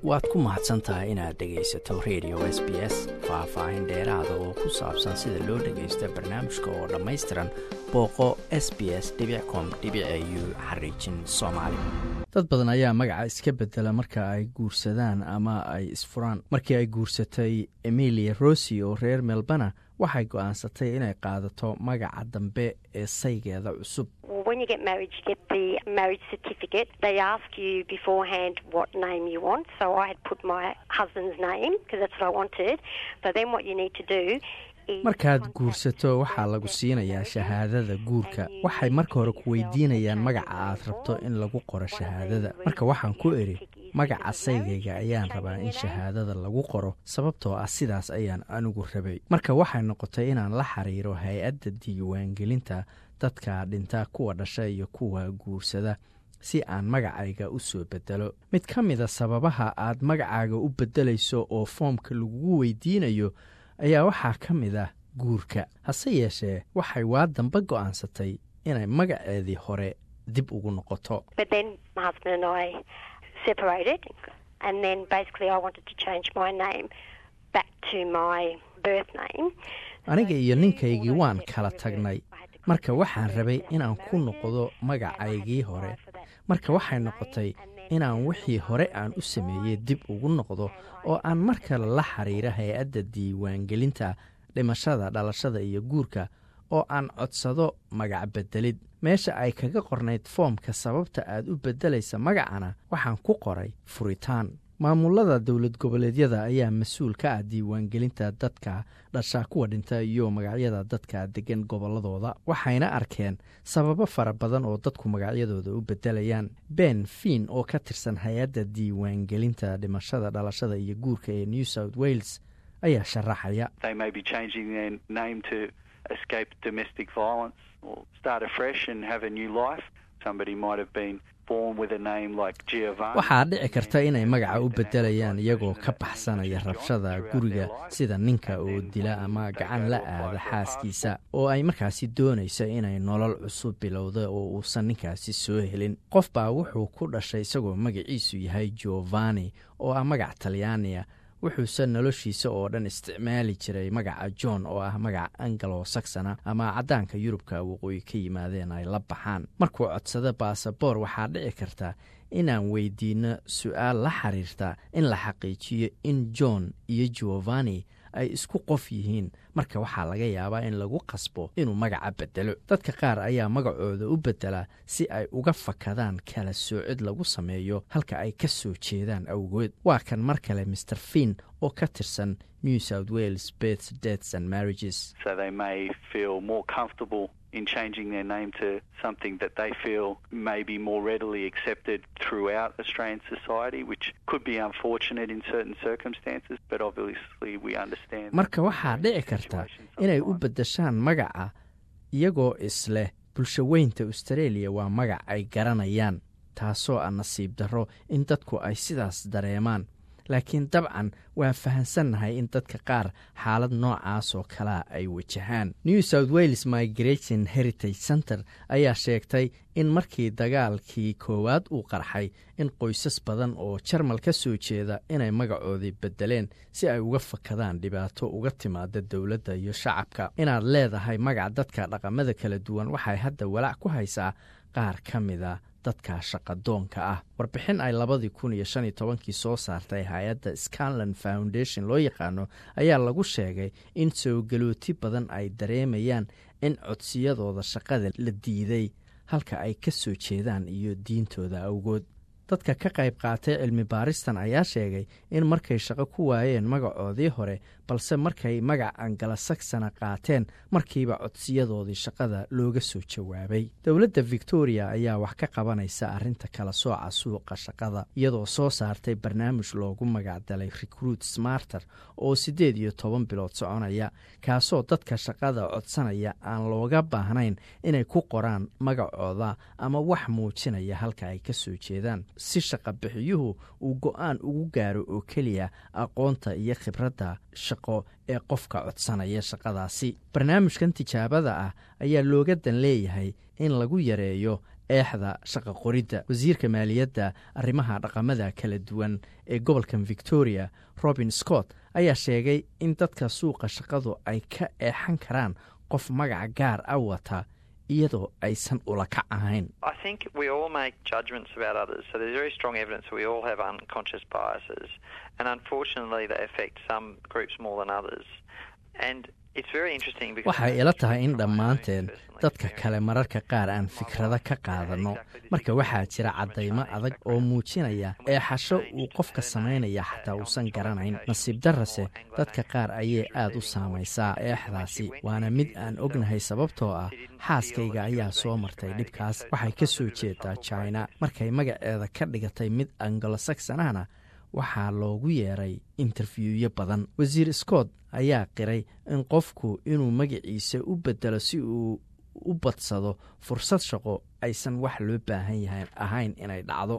waad ku mahadsan tahay inaad dhegaysato radio s b s faah-faahin dheeraada oo ku saabsan sida loo dhagaysto barnaamijka oo dhammaystiran booqo s b s com u xariijin soomaali dad badan ayaa magaca iska bedela marka ay guursadaan ama ay isfuraan markii ay guursatay emilia rossi oo reer melbana waxay go'aansatay inay qaadato magaca dambe ee saygeeda cusub markaad guursato waxaa lagu siinayaa shahaadada guurka waxay marka hore ku weydiinayaan magaca aad rabto in lagu qoro shahaadada marka waxaan ku idhi magaca saygayga ayaan rabaa in shahaadada lagu qoro sababtoo ah sidaas ayaan anigu rabay marka waxay noqotay inaan la xiriiro hay-adda diiwaangelinta dadka dhinta kuwa dhasha iyo kuwa guursada si aan magacayga u soo bedelo mid ka mida sababaha aad magacaaga u beddelayso oo foomka lagugu weydiinayo ayaa waxaa ka mid ah guurka hase yeeshee waxay waa dambe go'aansatay inay magaceedii hore dib ugu noqoto aniga iyo ninkaygii waan kala tagnay marka waxaan rabay inaan ku noqdo magacaygii hore marka waxay noqotay inaan wixii hore aan u sameeyey dib ugu noqdo oo aan mar kale la xiriiro hay-adda diiwaangelinta dhimashada dhalashada iyo guurka oo aan codsado magac beddelid meesha ay kaga qornayd foomka sababta aad u beddelaysa magacana waxaan ku qoray furitaan maamulada dowlad goboleedyada ayaa mas-uul ka ah diiwaangelinta dadka dhasha kuwa dhinta iyo magacyada dadka degan gobolladooda waxayna arkeen sababo fara badan oo dadku magacyadooda u beddelayaan ben fiin oo ka tirsan hay-adda diiwaangelinta dhimashada dhalashada iyo guurka ee new south wales ayaa sharaxaya waxaa dhici karta inay magaca u beddelayaan iyagoo ka baxsanaya rabshada guriga sida ninka oo dila ama gacan la aada xaaskiisa oo ay markaasi doonayso inay nolol cusub bilowda oo uusan ninkaasi soo helin qof baa wuxuu ku dhashay isagoo magaciisu yahay giovanni oo ah magac talyaaniya wuxuuse noloshiisa oo dhan isticmaali jiray magaca john oo ah magac angalo saxona ama caddaanka yurubka waqooyi ka yimaadeen ay la baxaan markuu codsado baasaboor waxaa dhici karta inaan weydiinno su-aal la xiriirta in la xaqiijiyo in john iyo giovanni ay isku qof yihiin marka waxaa laga yaabaa in lagu qasbo inuu magaca beddelo dadka qaar ayaa magacooda u beddela si ay uga fakadaan kala soocid lagu sameeyo halka ay ka soo jeedaan awgood waa kan mar kale master fiin oo ka tirsan new south wales beth deaths and marriages in changing their name to something that they feel may be more readily accepted throughout Australian society, which could be unfortunate in certain circumstances, but obviously we understand. marka waxaa dhici karta inay u beddeshaan magaca iyagoo isleh bulshaweynta australia waa magac ay garanayaan taasoo ah nasiib darro in dadku ay sidaas dareemaan laakiin dabcan waa fahansannahay in dadka qaar xaalad noocaas oo kalea ay wajahaan new south wales migration heritage center ayaa sheegtay in markii dagaalkii koowaad uu qarxay in qoysas badan oo jarmal ka soo jeeda inay magacoodii beddeleen si ay uga fakadaan dhibaato uga timaada dowladda iyo shacabka inaad leedahay magac dadka dhaqamada kala duwan waxay hadda walaac ku haysaa qaar ka mida dadka shaqadoonka ah warbixin ay labadii kun iyo shan iyo tobankii soo saartay hay-adda scanland foundation loo yaqaano ayaa lagu sheegay in soogelooti badan ay dareemayaan in codsiyadooda shaqada la diiday halka ay ka soo jeedaan iyo diintooda awgood dadka ka qayb qaatay cilmi baaristan ayaa sheegay in markay shaqo ku waayeen magacoodii hore balse markay magac angalasaksana qaateen markiiba codsiyadoodii shaqada looga soo jawaabay dowladda victoria ayaa wax ka qabanaysa arrinta kala sooca suuqa shaqada iyadoo soo saartay barnaamij loogu magacdalay recruit smarter oo siddeed iyo toban bilood soconaya kaasoo dadka shaqada codsanaya aan looga baahnayn inay ku qoraan magacooda ama wax muujinaya halka ay ka soo jeedaan si shaqa bixiyuhu uu go-aan ugu gaaro oo keliya aqoonta iyo khibradda shaqo ee qofka codsanaya shaqadaasi barnaamijkan tijaabada ah ayaa looga dan leeyahay in lagu yareeyo eexda shaqa qoridda wasiirka maaliyadda arrimaha dhaqamada kala duwan ee gobolkan victoria robin scott ayaa sheegay in dadka suuqa shaqadu ay ka eexan karaan qof magaca gaar a wata iyadoo aysan ula kac ahayn waxay ila tahay in dhammaanteen dadka kale mararka qaar aan fikrado ka qaadanno marka waxaa jira caddaymo adag oo muujinaya eexasho uu qofka samaynaya xataa uusan garanayn nasiib darrase dadka qaar ayay aad u saamaysaa eexdaasi waana mid aan ognahay sababtoo ah xaaskayga ayaa soo martay dhibkaas waxay ka soo jeedaa jina markay magaceeda ka dhigatay mid angolosaxonahna waxaa loogu yeeray interfiewyo badan wasiir scott ayaa qiray in qofku inuu magaciisa u bedelo si uu u badsado fursad shaqo aysan wax loo baahan yahay ahayn inay dhacdo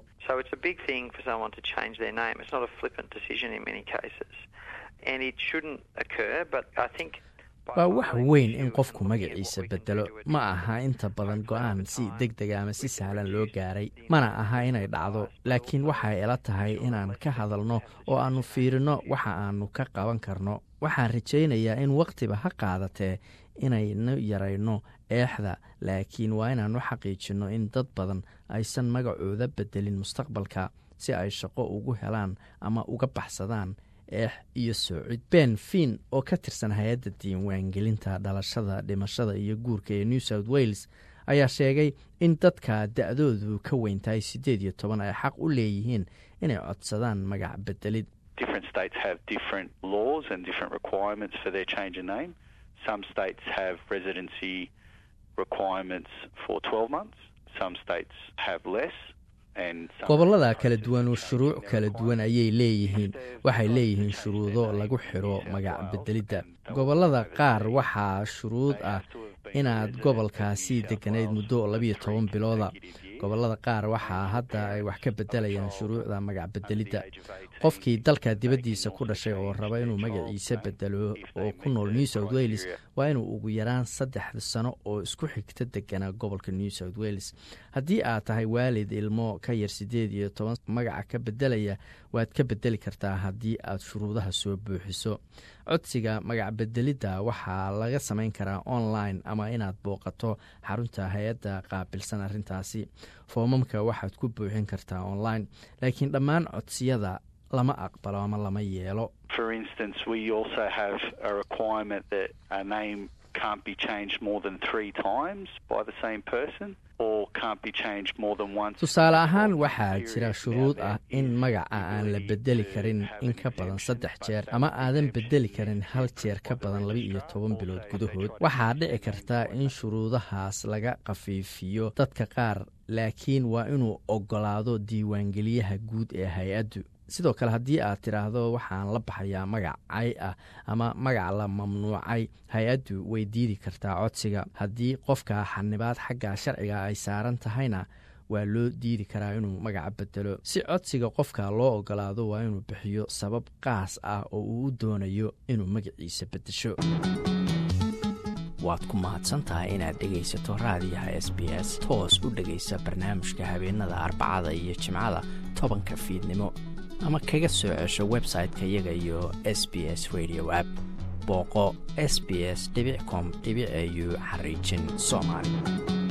waa wax weyn in qofku magaciisa bedelo ma aha inta badan go-aan si deg deg ama si sahlan loo gaaray mana aha inay dhacdo laakiin waxay ila tahay inaan ka hadalno oo aannu fiirino waxa aanu ka qaban karno waxaan rajaynayaa in wakhtiba ha qaadatee inaynu yarayno eexda laakiin waa inaannu xaqiijinno in dad badan aysan magacooda bedelin mustaqbalka si ay shaqo ugu helaan ama uga baxsadaan eex iyo soocid ben fin oo ka tirsan hay-adda diiwaangelinta dhalashada dhimashada iyo guurka ee new south wales ayaa sheegay in dadka da-doodu ka weyn tahay siddeed iyo toban ay xaq u leeyihiin inay codsadaan magac bedelid gobollada kala duwan oo shuruuc kala duwan ayay leeyihiin waxay leeyihiin shuruudo lagu xidho magac bedelidda gobollada qaar waxaa shuruud ah inaad gobolkaasi degganayd muddo labiyo toban bilooda gobollada qaar waxaa hadda ay wax ka bedelayaan shuruucda magac bedelidda qofkii dalka dibaddiisa ku dhashay oo raba inuu magaciisa bedelo oo ku nool new south wales waa inuu ugu yaraan saddex sano oo isku xigta deganaa gobolka new south wales haddii aad tahay waalid ilmo ka yar siddeed iyo toban magaca ka bedelaya waad ka bedeli kartaa haddii aad shuruudaha soo buuxiso codsiga magac bedelidda waxaa laga samayn karaa online ama inaad booqato xarunta hay-adda qaabilsan arrintaasi foomamka waxaad ku buuxin kartaa online laakiin dhammaan codsiyada lama aqbalo ama lama yeelo tusaale ahaan waxaa jira shuruud ah in magaca aan la bedeli karin in ka badan saddex jeer ama aadan bedeli karin hal jeer ka badan laba iyo toban bilood gudahood waxaa dhici karta in shuruudahaas laga khafiifiyo dadka qaar laakiin waa inuu ogolaado diiwaangeliyaha guud ee hay-addu sidoo kale haddii aad tidhaahdo waxaan la baxayaa magac cay ah ama magac la mamnuucay hay-addu way diidi kartaa codsiga haddii qofka xanibaad xagga sharciga ay saaran tahayna waa loo diidi karaa inuu magaca bedelo si codsiga qofka loo ogolaado waa inuu bixiyo sabab qaas ah oo uu u doonayo inuu magaciisa beddesho waad ku mahadsantahay inaad dhegaysato raadiyaha s b s toos u dhegaysa barnaamijka habeenada arbacada iyo jimcada tobanka fiidnimo ama kaga soo cesho website-ka iyaga iyo s b s radio app booqo s b s com au xariijin soomaali